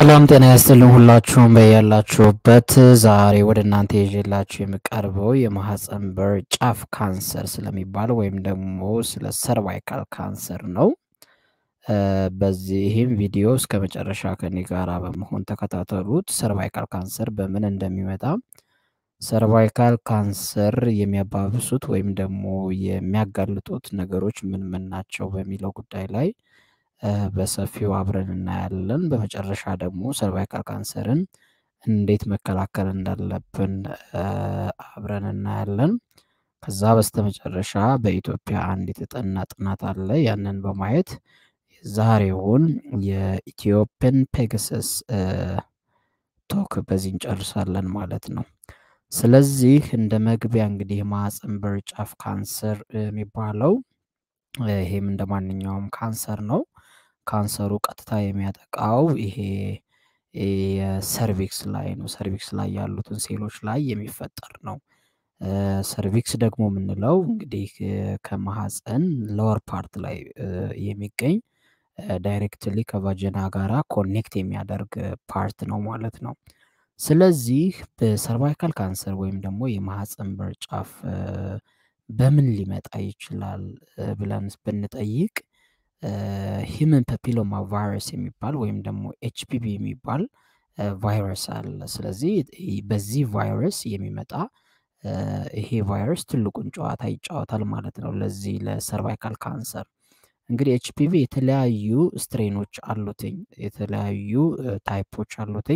ሰላም ጤና ያስጥልን ሁላችሁም በያላችሁበት። ዛሬ ወደ እናንተ ይዤላችሁ የምቀርበው የማህፀን በር ጫፍ ካንሰር ስለሚባል ወይም ደግሞ ስለ ሰርቫይካል ካንሰር ነው። በዚህም ቪዲዮ እስከ መጨረሻ ከኔ ጋራ በመሆን ተከታተሉት። ሰርቫይካል ካንሰር በምን እንደሚመጣ፣ ሰርቫይካል ካንሰር የሚያባብሱት ወይም ደግሞ የሚያጋልጡት ነገሮች ምን ምን ናቸው በሚለው ጉዳይ ላይ በሰፊው አብረን እናያለን። በመጨረሻ ደግሞ ሰርቫይካል ካንሰርን እንዴት መከላከል እንዳለብን አብረን እናያለን። ከዛ በስተመጨረሻ በኢትዮጵያ አንድ የተጠና ጥናት አለ። ያንን በማየት ዛሬውን የኢትዮፕን ፔጋሰስ ቶክ በዚህ እንጨርሳለን ማለት ነው። ስለዚህ እንደ መግቢያ እንግዲህ የማህፀን በር ጫፍ ካንሰር የሚባለው ይሄም እንደ ማንኛውም ካንሰር ነው። ካንሰሩ ቀጥታ የሚያጠቃው ይሄ የሰርቪክስ ላይ ነው። ሰርቪክስ ላይ ያሉትን ሴሎች ላይ የሚፈጠር ነው። ሰርቪክስ ደግሞ የምንለው እንግዲህ ከማህፀን ሎወር ፓርት ላይ የሚገኝ ዳይሬክትሊ ከቫጀና ጋራ ኮኔክት የሚያደርግ ፓርት ነው ማለት ነው። ስለዚህ በሰርቫይካል ካንሰር ወይም ደግሞ የማህፀን በር ጫፍ በምን ሊመጣ ይችላል ብለን ብንጠይቅ ሂመን ፐፒሎማ ቫይረስ የሚባል ወይም ደግሞ ኤችፒቪ የሚባል ቫይረስ አለ። ስለዚህ በዚህ ቫይረስ የሚመጣ ይሄ ቫይረስ ትልቁን ጨዋታ ይጫወታል ማለት ነው። ለዚህ ለሰርቫይካል ካንሰር እንግዲህ ኤችፒቪ የተለያዩ ስትሬኖች አሉትኝ፣ የተለያዩ ታይፖች አሉትኝ።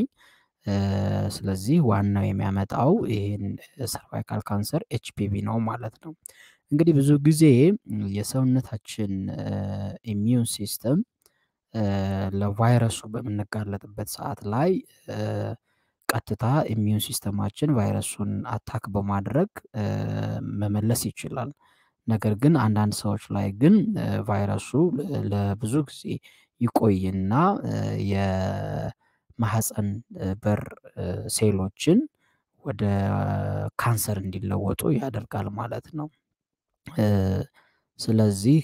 ስለዚህ ዋናው የሚያመጣው ይህን ሰርቫይካል ካንሰር ኤችፒቪ ነው ማለት ነው። እንግዲህ ብዙ ጊዜ የሰውነታችን ኢሚዩን ሲስተም ለቫይረሱ በምንጋለጥበት ሰዓት ላይ ቀጥታ ኢሚዩን ሲስተማችን ቫይረሱን አታክ በማድረግ መመለስ ይችላል። ነገር ግን አንዳንድ ሰዎች ላይ ግን ቫይረሱ ለብዙ ጊዜ ይቆይና የማህፀን በር ሴሎችን ወደ ካንሰር እንዲለወጡ ያደርጋል ማለት ነው። ስለዚህ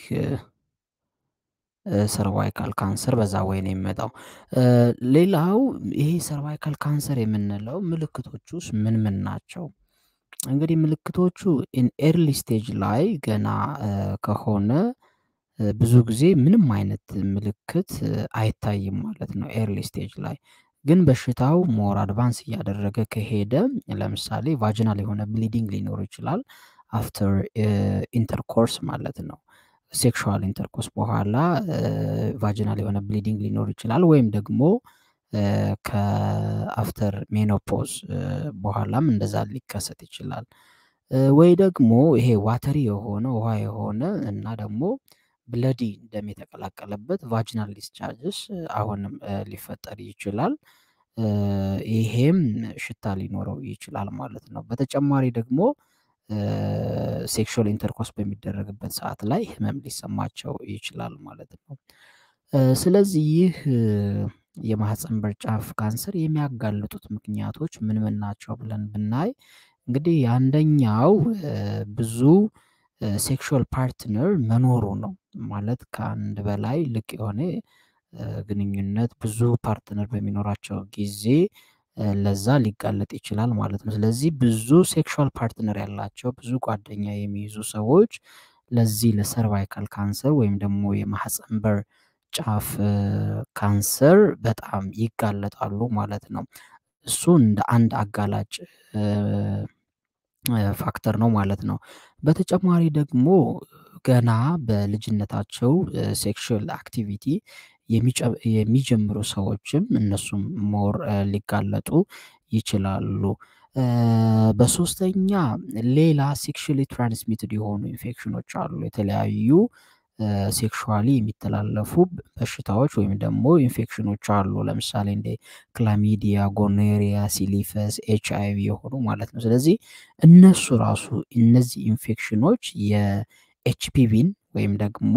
ሰርቫይካል ካንሰር በዛ ወይ ነው የሚመጣው። ሌላው ይሄ ሰርቫይካል ካንሰር የምንለው ምልክቶቹ ውስጥ ምን ምን ናቸው? እንግዲህ ምልክቶቹ ኢን ኤርሊ ስቴጅ ላይ ገና ከሆነ ብዙ ጊዜ ምንም አይነት ምልክት አይታይም ማለት ነው። ኤርሊ ስቴጅ ላይ ግን በሽታው ሞር አድቫንስ እያደረገ ከሄደ ለምሳሌ ቫጂናል የሆነ ብሊዲንግ ሊኖር ይችላል። አፍተር ኢንተርኮርስ ማለት ነው። ሴክሹዋል ኢንተርኮርስ በኋላ ቫጂናል የሆነ ብሊዲንግ ሊኖር ይችላል። ወይም ደግሞ ከአፍተር ሜኖፖዝ በኋላም እንደዛ ሊከሰት ይችላል። ወይ ደግሞ ይሄ ዋተሪ የሆነ ውሃ የሆነ እና ደግሞ ብለዲ ደም የተቀላቀለበት ቫጂናል ዲስቻርጅስ አሁንም ሊፈጠር ይችላል። ይሄም ሽታ ሊኖረው ይችላል ማለት ነው። በተጨማሪ ደግሞ ሴክሹዋል ኢንተርኮርስ በሚደረግበት ሰዓት ላይ ህመም ሊሰማቸው ይችላል ማለት ነው። ስለዚህ ይህ የማህፀን በር ጫፍ ካንሰር የሚያጋልጡት ምክንያቶች ምን ምን ናቸው ብለን ብናይ እንግዲህ አንደኛው ብዙ ሴክሹዋል ፓርትነር መኖሩ ነው። ማለት ከአንድ በላይ ልቅ የሆነ ግንኙነት ብዙ ፓርትነር በሚኖራቸው ጊዜ ለዛ ሊጋለጥ ይችላል ማለት ነው። ስለዚህ ብዙ ሴክሹዋል ፓርትነር ያላቸው ብዙ ጓደኛ የሚይዙ ሰዎች ለዚህ ለሰርቫይካል ካንሰር ወይም ደግሞ የማህፀን በር ጫፍ ካንሰር በጣም ይጋለጣሉ ማለት ነው። እሱ እንደ አንድ አጋላጭ ፋክተር ነው ማለት ነው። በተጨማሪ ደግሞ ገና በልጅነታቸው ሴክሹዋል አክቲቪቲ የሚጀምሩ ሰዎችም እነሱም ሞር ሊጋለጡ ይችላሉ። በሶስተኛ ሌላ ሴክሹዋሊ ትራንስሚትድ የሆኑ ኢንፌክሽኖች አሉ። የተለያዩ ሴክሹዋሊ የሚተላለፉ በሽታዎች ወይም ደግሞ ኢንፌክሽኖች አሉ። ለምሳሌ እንደ ክላሚዲያ፣ ጎኖሪያ፣ ሲሊፈስ፣ ኤች አይ ቪ የሆኑ ማለት ነው። ስለዚህ እነሱ ራሱ እነዚህ ኢንፌክሽኖች የኤችፒቪን ወይም ደግሞ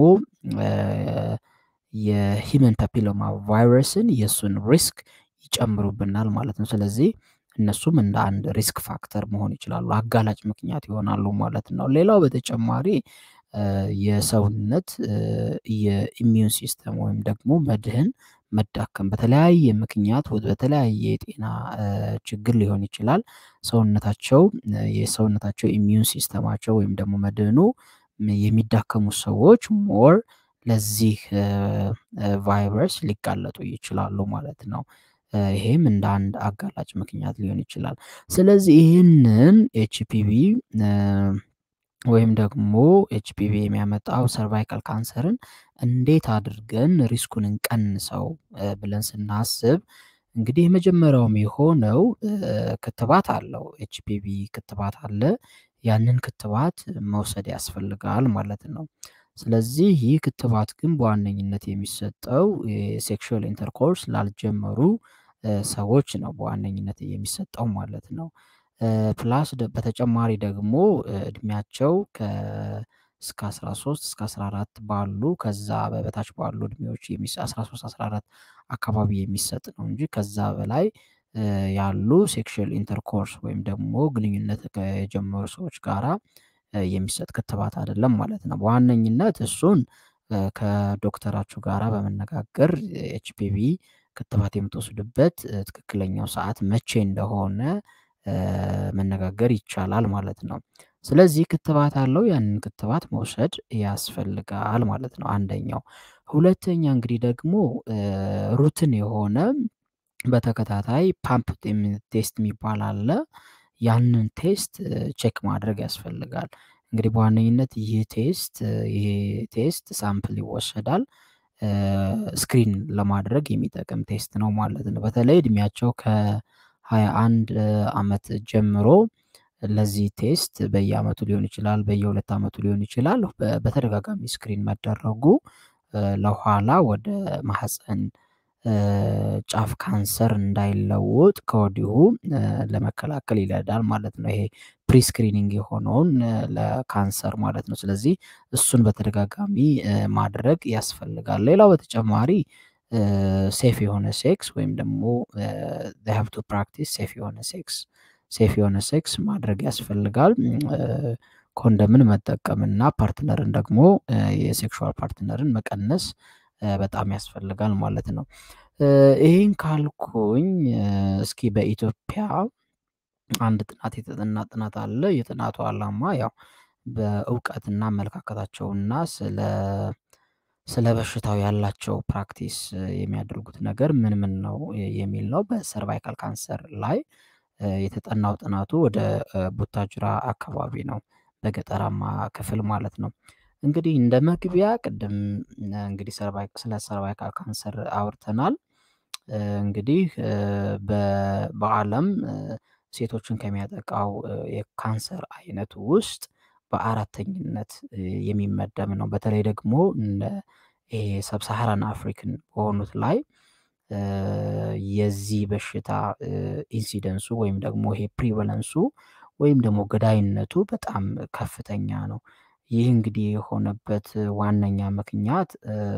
የሂመን ፓፒሎማ ቫይረስን የእሱን ሪስክ ይጨምሩብናል ማለት ነው። ስለዚህ እነሱም እንደ አንድ ሪስክ ፋክተር መሆን ይችላሉ፣ አጋላጭ ምክንያት ይሆናሉ ማለት ነው። ሌላው በተጨማሪ የሰውነት የኢሚዩን ሲስተም ወይም ደግሞ መድህን መዳከም በተለያየ ምክንያት በተለያየ የጤና ችግር ሊሆን ይችላል። ሰውነታቸው የሰውነታቸው ኢሚዩን ሲስተማቸው ወይም ደግሞ መድህኑ የሚዳከሙ ሰዎች ሞር ለዚህ ቫይረስ ሊጋለጡ ይችላሉ ማለት ነው። ይሄም እንደ አንድ አጋላጭ ምክንያት ሊሆን ይችላል። ስለዚህ ይህንን ኤችፒቪ ወይም ደግሞ ኤችፒቪ የሚያመጣው ሰርቫይካል ካንሰርን እንዴት አድርገን ሪስኩን እንቀንሰው ብለን ስናስብ እንግዲህ የመጀመሪያውም የሆነው ክትባት አለው ኤችፒቪ ክትባት አለ ያንን ክትባት መውሰድ ያስፈልጋል ማለት ነው። ስለዚህ ይህ ክትባት ግን በዋነኝነት የሚሰጠው የሴክሹዋል ኢንተርኮርስ ላልጀመሩ ሰዎች ነው በዋነኝነት የሚሰጠው ማለት ነው። ፕላስ በተጨማሪ ደግሞ እድሜያቸው ከ እስከ 13 እስከ 14 ባሉ ከዛ በበታች ባሉ እድሜዎች የሚሰ 13 14 አካባቢ የሚሰጥ ነው እንጂ ከዛ በላይ ያሉ ሴክሹዋል ኢንተርኮርስ ወይም ደግሞ ግንኙነት ከጀመሩ ሰዎች ጋራ የሚሰጥ ክትባት አይደለም ማለት ነው። በዋነኝነት እሱን ከዶክተራችሁ ጋራ በመነጋገር ኤችፒቪ ክትባት የምትወስዱበት ትክክለኛው ሰዓት መቼ እንደሆነ መነጋገር ይቻላል ማለት ነው። ስለዚህ ክትባት አለው ያንን ክትባት መውሰድ ያስፈልጋል ማለት ነው። አንደኛው ሁለተኛ እንግዲህ ደግሞ ሩትን የሆነ በተከታታይ ፓምፕ ቴስት የሚባል አለ ያንን ቴስት ቼክ ማድረግ ያስፈልጋል። እንግዲህ በዋነኝነት ይህ ቴስት ይሄ ቴስት ሳምፕል ይወሰዳል ስክሪን ለማድረግ የሚጠቅም ቴስት ነው ማለት ነው። በተለይ እድሜያቸው ከሃያ አንድ አመት ጀምሮ ለዚህ ቴስት በየአመቱ ሊሆን ይችላል በየሁለት አመቱ ሊሆን ይችላል በተደጋጋሚ ስክሪን መደረጉ ለኋላ ወደ ማህፀን ጫፍ ካንሰር እንዳይለወጥ ከወዲሁ ለመከላከል ይረዳል ማለት ነው። ይሄ ፕሪስክሪኒንግ የሆነውን ለካንሰር ማለት ነው። ስለዚህ እሱን በተደጋጋሚ ማድረግ ያስፈልጋል። ሌላው በተጨማሪ ሴፍ የሆነ ሴክስ ወይም ደግሞ ዜይ ሃቭ ቱ ፕራክቲስ ሴፍ የሆነ ሴክስ ሴፍ የሆነ ሴክስ ማድረግ ያስፈልጋል። ኮንደምን መጠቀም እና ፓርትነርን ደግሞ የሴክሹዋል ፓርትነርን መቀነስ በጣም ያስፈልጋል ማለት ነው። ይሄን ካልኩኝ እስኪ በኢትዮጵያ አንድ ጥናት የተጠና ጥናት አለ የጥናቱ አላማ ያው በእውቀትና አመለካከታቸውና ስለ ስለ በሽታው ያላቸው ፕራክቲስ የሚያደርጉት ነገር ምን ምን ነው የሚል ነው። በሰርቫይካል ካንሰር ላይ የተጠናው ጥናቱ ወደ ቡታጅራ አካባቢ ነው በገጠራማ ክፍል ማለት ነው። እንግዲህ እንደ መግቢያ ቅድም እንግዲህ ሰርቫይክ ስለ ሰርቫይካል ካንሰር አውርተናል። እንግዲህ በዓለም ሴቶችን ከሚያጠቃው የካንሰር አይነት ውስጥ በአራተኝነት የሚመደብ ነው። በተለይ ደግሞ እንደ ይሄ ሰብ ሳሃራን አፍሪክን በሆኑት ላይ የዚህ በሽታ ኢንሲደንሱ ወይም ደግሞ ይሄ ፕሪቫለንሱ ወይም ደግሞ ገዳይነቱ በጣም ከፍተኛ ነው። ይህ እንግዲህ የሆነበት ዋነኛ ምክንያት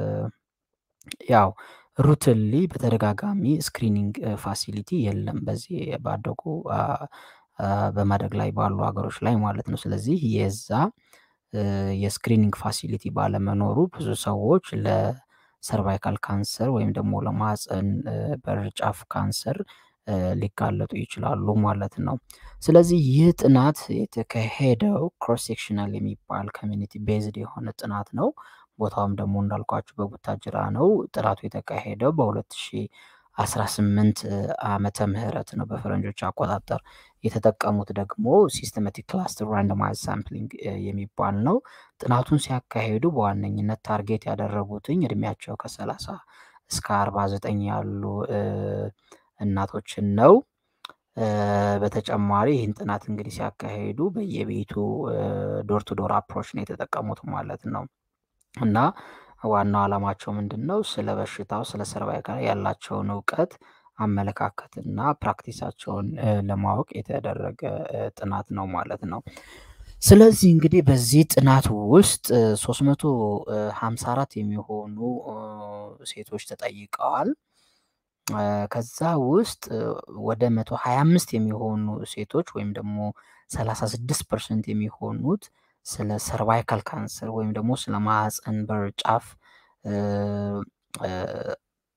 ያው ሩትንሊ በተደጋጋሚ ስክሪኒንግ ፋሲሊቲ የለም በዚህ ባደጉ በማደግ ላይ ባሉ ሀገሮች ላይ ማለት ነው። ስለዚህ የዛ የስክሪኒንግ ፋሲሊቲ ባለመኖሩ ብዙ ሰዎች ለሰርቫይካል ካንሰር ወይም ደግሞ ለማህፀን በር ጫፍ ካንሰር ሊጋለጡ ይችላሉ ማለት ነው። ስለዚህ ይህ ጥናት የተካሄደው ክሮስ ሴክሽናል የሚባል ኮሚኒቲ ቤዝድ የሆነ ጥናት ነው። ቦታውም ደግሞ እንዳልኳችሁ በቡታጅራ ነው ጥናቱ የተካሄደው በሁለት ሺህ አስራ ስምንት ዓመተ ምህረት ነው በፈረንጆች አቆጣጠር የተጠቀሙት ደግሞ ሲስተማቲክ ክላስተር ራንደማይዝድ ሳምፕሊንግ የሚባል ነው። ጥናቱን ሲያካሂዱ በዋነኝነት ታርጌት ያደረጉትኝ እድሜያቸው ከሰላሳ እስከ አርባ ዘጠኝ ያሉ እናቶችን ነው። በተጨማሪ ይህን ጥናት እንግዲህ ሲያካሂዱ በየቤቱ ዶር ቱ ዶር አፕሮች ነው የተጠቀሙት ማለት ነው። እና ዋናው አላማቸው ምንድነው? ስለ በሽታው ስለ ሰርቫይካል ያላቸውን እውቀት አመለካከት እና ፕራክቲሳቸውን ለማወቅ የተደረገ ጥናት ነው ማለት ነው። ስለዚህ እንግዲህ በዚህ ጥናት ውስጥ ሶስት መቶ ሃምሳ አራት የሚሆኑ ሴቶች ተጠይቀዋል። ከዛ ውስጥ ወደ መቶ ሃያ አምስት የሚሆኑ ሴቶች ወይም ደግሞ ሰላሳ ስድስት ፐርሰንት የሚሆኑት ስለ ሰርቫይካል ካንሰር ወይም ደግሞ ስለ ማህፀን በር ጫፍ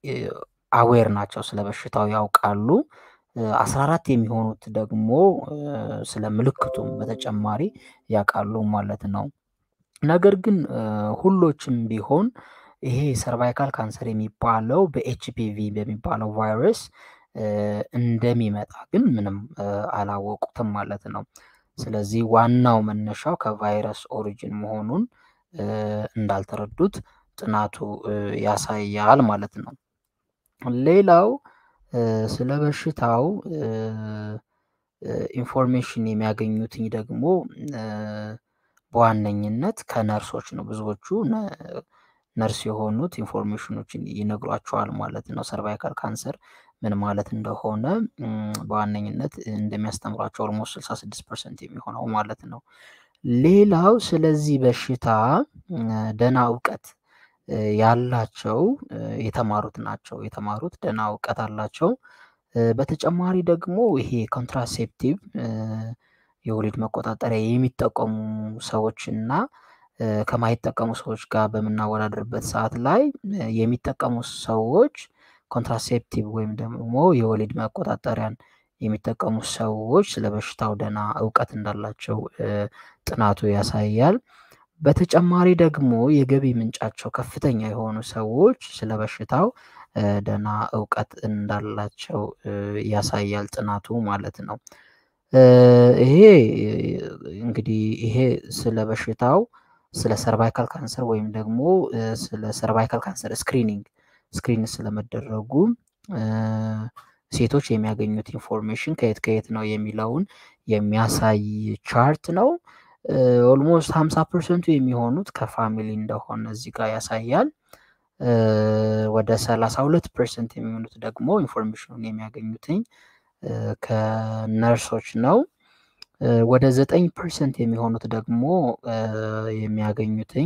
አዌር ናቸው፣ ስለ በሽታው ያውቃሉ። አስራ አራት የሚሆኑት ደግሞ ስለ ምልክቱም በተጨማሪ ያውቃሉ ማለት ነው። ነገር ግን ሁሎችም ቢሆን ይሄ ሰርቫይካል ካንሰር የሚባለው በኤችፒቪ በሚባለው ቫይረስ እንደሚመጣ ግን ምንም አላወቁትም ማለት ነው። ስለዚህ ዋናው መነሻው ከቫይረስ ኦሪጅን መሆኑን እንዳልተረዱት ጥናቱ ያሳያል ማለት ነው። ሌላው ስለ በሽታው ኢንፎርሜሽን የሚያገኙትኝ ደግሞ በዋነኝነት ከነርሶች ነው። ብዙዎቹ ነርስ የሆኑት ኢንፎርሜሽኖችን ይነግሯቸዋል ማለት ነው። ሰርቫይካል ካንሰር ምን ማለት እንደሆነ በዋነኝነት እንደሚያስተምሯቸው ኦልሞስት 66 ፐርሰንት የሚሆነው ማለት ነው። ሌላው ስለዚህ በሽታ ደህና እውቀት ያላቸው የተማሩት ናቸው። የተማሩት ደህና እውቀት አላቸው። በተጨማሪ ደግሞ ይሄ ኮንትራሴፕቲቭ የወሊድ መቆጣጠሪያ የሚጠቀሙ ሰዎች እና ከማይጠቀሙ ሰዎች ጋር በምናወዳደርበት ሰዓት ላይ የሚጠቀሙ ሰዎች ኮንትራሴፕቲቭ ወይም ደግሞ የወሊድ መቆጣጠሪያን የሚጠቀሙ ሰዎች ስለ በሽታው ደህና እውቀት እንዳላቸው ጥናቱ ያሳያል። በተጨማሪ ደግሞ የገቢ ምንጫቸው ከፍተኛ የሆኑ ሰዎች ስለ በሽታው ደህና እውቀት እንዳላቸው ያሳያል ጥናቱ ማለት ነው። ይሄ እንግዲህ ይሄ ስለ በሽታው ስለ ሰርቫይካል ካንሰር ወይም ደግሞ ስለ ሰርቫይካል ካንሰር ስክሪኒንግ ስክሪን ስለመደረጉ ሴቶች የሚያገኙት ኢንፎርሜሽን ከየት ከየት ነው የሚለውን የሚያሳይ ቻርት ነው። ኦልሞስት ሀምሳ ፐርሰንቱ የሚሆኑት ከፋሚሊ እንደሆነ እዚህ ጋር ያሳያል። ወደ ሰላሳ ሁለት ፐርሰንት የሚሆኑት ደግሞ ኢንፎርሜሽኑን የሚያገኙትኝ ከነርሶች ነው። ወደ ዘጠኝ ፐርሰንት የሚሆኑት ደግሞ የሚያገኙትኝ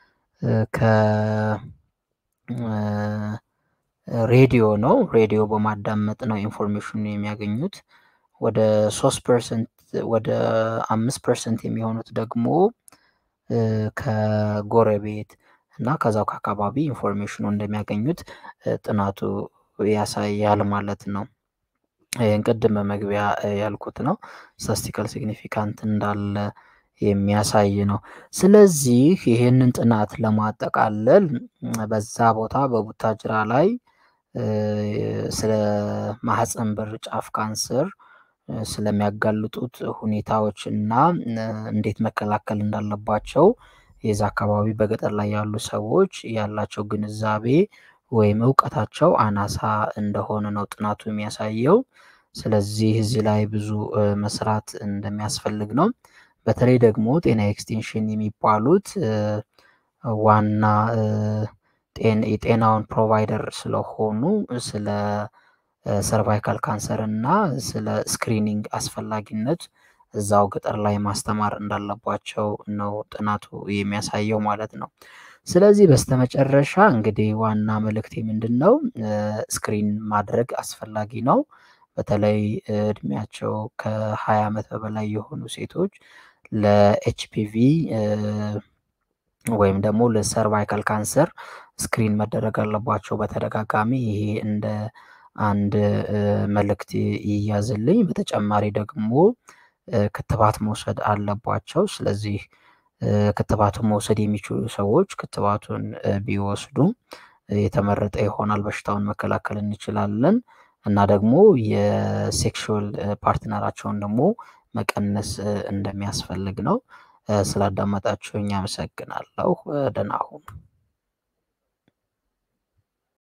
ከሬዲዮ ነው። ሬዲዮ በማዳመጥ ነው ኢንፎርሜሽኑ የሚያገኙት። ወደ ሶስት ፐርሰንት ወደ አምስት ፐርሰንት የሚሆኑት ደግሞ ከጎረቤት እና ከዛው ከአካባቢ ኢንፎርሜሽኑ እንደሚያገኙት ጥናቱ ያሳያል ማለት ነው። ይህን ቅድም በመግቢያ ያልኩት ነው። ስታስቲካል ሲግኒፊካንት እንዳለ የሚያሳይ ነው። ስለዚህ ይህንን ጥናት ለማጠቃለል በዛ ቦታ በቡታጅራ ላይ ስለ ማህፀን በር ጫፍ ካንሰር ስለሚያጋልጡት ሁኔታዎች እና እንዴት መከላከል እንዳለባቸው የዛ አካባቢ በገጠር ላይ ያሉ ሰዎች ያላቸው ግንዛቤ ወይም እውቀታቸው አናሳ እንደሆነ ነው ጥናቱ የሚያሳየው። ስለዚህ እዚህ ላይ ብዙ መስራት እንደሚያስፈልግ ነው። በተለይ ደግሞ ጤና ኤክስቴንሽን የሚባሉት ዋና የጤናውን ፕሮቫይደር ስለሆኑ ስለ ሰርቫይካል ካንሰር እና ስለ ስክሪኒንግ አስፈላጊነት እዛው ገጠር ላይ ማስተማር እንዳለባቸው ነው ጥናቱ የሚያሳየው ማለት ነው። ስለዚህ በስተመጨረሻ እንግዲህ ዋና መልእክቴ ምንድን ነው? ስክሪን ማድረግ አስፈላጊ ነው። በተለይ እድሜያቸው ከሀያ ዓመት በላይ የሆኑ ሴቶች ለኤችፒቪ ወይም ደግሞ ለሰርቫይካል ካንሰር ስክሪን መደረግ አለባቸው በተደጋጋሚ ይሄ እንደ አንድ መልእክት ይያዝልኝ። በተጨማሪ ደግሞ ክትባት መውሰድ አለባቸው። ስለዚህ ክትባቱን መውሰድ የሚችሉ ሰዎች ክትባቱን ቢወስዱ የተመረጠ ይሆናል። በሽታውን መከላከል እንችላለን እና ደግሞ የሴክሹዋል ፓርትነራቸውን ደግሞ መቀነስ እንደሚያስፈልግ ነው። ስላዳመጣችሁኝ አመሰግናለሁ። ደህና ሁኑ።